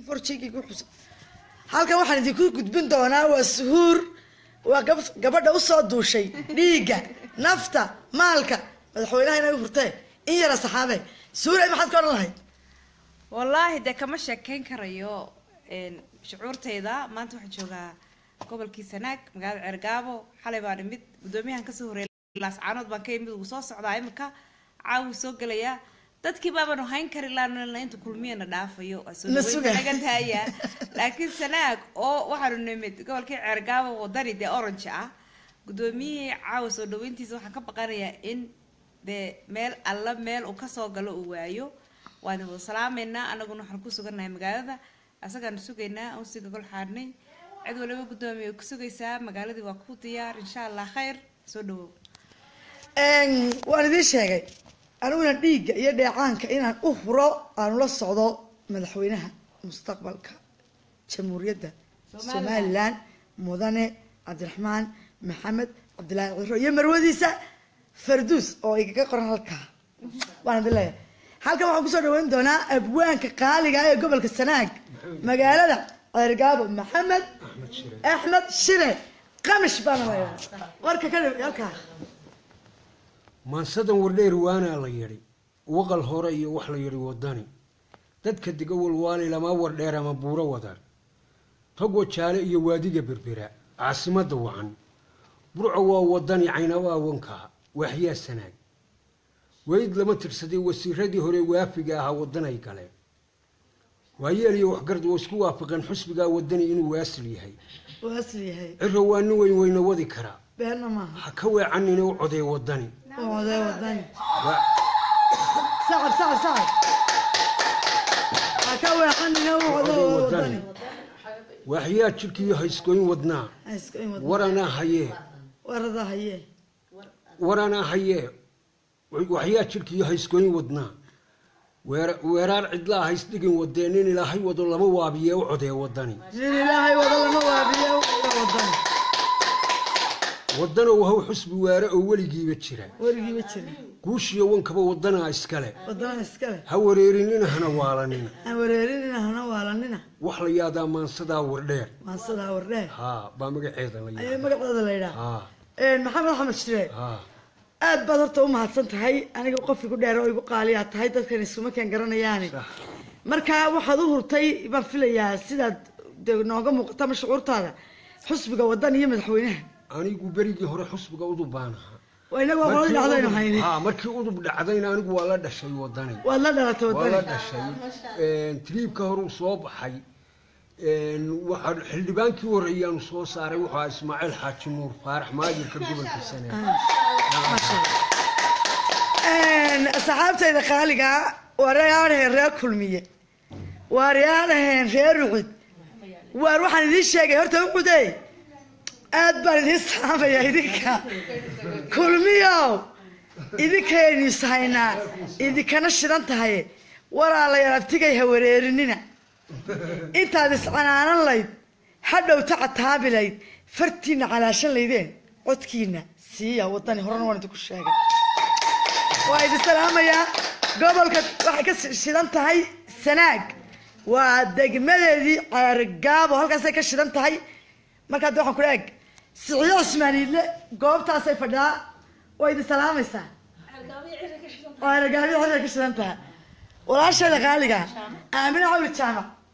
forjigii ku xusa halkan waxaan idinku gudbin doonaa waa suhuur waa gab- gabadha usoo duushay dhiigga nafta maalka madaxweynaha inaga hurtee in yara saxaabe suhuur maxaad ka odhan lahayd wallaahi dee kama sheekeyn karayo een, shucuurtayda maanta waxaan joogaa gobolkii sanaag magaalada ceergaabo xalay baan imid guddoomiyahan kasoo horeeyay laascaanood baan ka imid wuu soo socdaa imika caawu soo gelayaa dadkii baabanu hayn kari laana inta kulmiyana dhaafayo waa soo La dhaweyn sugaa. naga taaya laakiin sanaag oo waxaanu nimid gobolkii ceergaabo wadani dee orange ah guddoomiyihii caawa soo dhaweyntiisa waxaan ka baqanayaa in dee meel alla meel uu kasoo galo uu waayo waan wada salaameynaa anaguna waxaan ku sugannahay magaalada asagaanu sugaynaa aan usii gogol xaadhnay cid waliba guddoomiye ku sugaysaa magaaladii waa ku diyaar insha allah khayr soo dhawow Een, waan idiin sheegay aniguna dhiigga iyo dheecaanka inaan u huro aanu la socdo madaxweynaha mustaqbalka jamhuuriyadda somalilan mudane cabdiraxmaan maxamed cabdilaahi ciro iyo marwadiisa farduus oo igaga qoran halkaa waan idin leeyahay halkan waxaan kusoo dhaweyn doonaa abwaanka qaaliga ee gobolka sanaag magaalada ceergaabo maxamed axmed shire qamish baana leeyahay warka ka dhib halkaa maansadan wardheer waanaa la yidhi waqal hore iyo wax la yidhi wadani dadka dega walwaali lama wardheer ama buuro wadar togwa jaale iyo waadiga berbera caasimadda wacan burco waa wadani caynabaa wankaa waaxyaa sanaag weyd lama tirsaday wasiiradii hore waafiga ahaa wadanay galeen waayeel iyo waxgard oo isku waafaqeen xusbigaa wadani inuu waasil yahay waa asli yahay ciro waa nin weyn weyna wadi karaa beenna maaha ha ka weecanina u codee wadani waa odee wadani Waa- sacab sacab sacab ha ka weexanina u odee wadani waaxyaa jidhkiiyo hayskooyin wadnaa Hayska in wada waranaa hayee warada haye waranaa hayee waxyaa jidhkiiyo hayskooyin wadnaa Weer- weeraar cidlaa haysdhigin wadee nin ilaahay wado lama waabiye u codee wadani nin ilaahay wada lama waabiye u odee wadani wadanow haw xusbi waare oo weligiiba jira werigiiba jira guushiyo wankaba wadanaa iskale wadana iskale ha wareerinina hana waalanina aan wareerinina hana waalanina wax la yaadaa maansadaa wardheer maansadaa wardheer haa baa magaceeda la ayay yaada magaceeda la yidhaha haa maxamed axmed shire haa aad baad horta u mahadsan tahay aniga qof igu dheer oo igu qaaliyaa tahay dadkan isuma keen garanayaani sax marka waxaad u hurtay baan filayaa sidaad de nooga muuqata ama shucuurtaada xusbiga wadan iyo madaxweynaha anigu berigii hore xusbiga udub baan ahaa waa inagu waa qoladi dhacdaynu hayni haa markii udub dhacdayna anigu waa la dhashay wadani waad la dhalatay waa la wadani dhashay triibka horuu soo baxay waxaa xildhibaankii horeeyaanu soo saaray wuxuu ahaa ismaaciil xaaji nuur faarax maajirka gobolka sane asxaabtayda qaaliga wareyaadhaheen reer kulmiye waaryaadhaheen reer rucud waar waxaan idiin sheegay horta ucude aad baan idiin saamaya idinka kulmiyow idinkaynu ishaynaa idinkana shidan tahay walaalayaal abtigay ha wareerinina intaad iscanaanan layd hadhow tacataabi layd fartiina calaashan laydeen codkiina siiya wadani horena waan idinku sheegay waa idin salaamayaa gobolka waxay ka shidan tahay sanaag waa degmadeedii ceergaabo halkaasay ka shidan tahay markaa de waxaan ku eeg siciyo cismaaniidle goobtaasay fadhidaa waa idin salaamaysaa ceergaabiya halkay ka shidan tahay walaasheeda qaaliga aamina cawli jaamac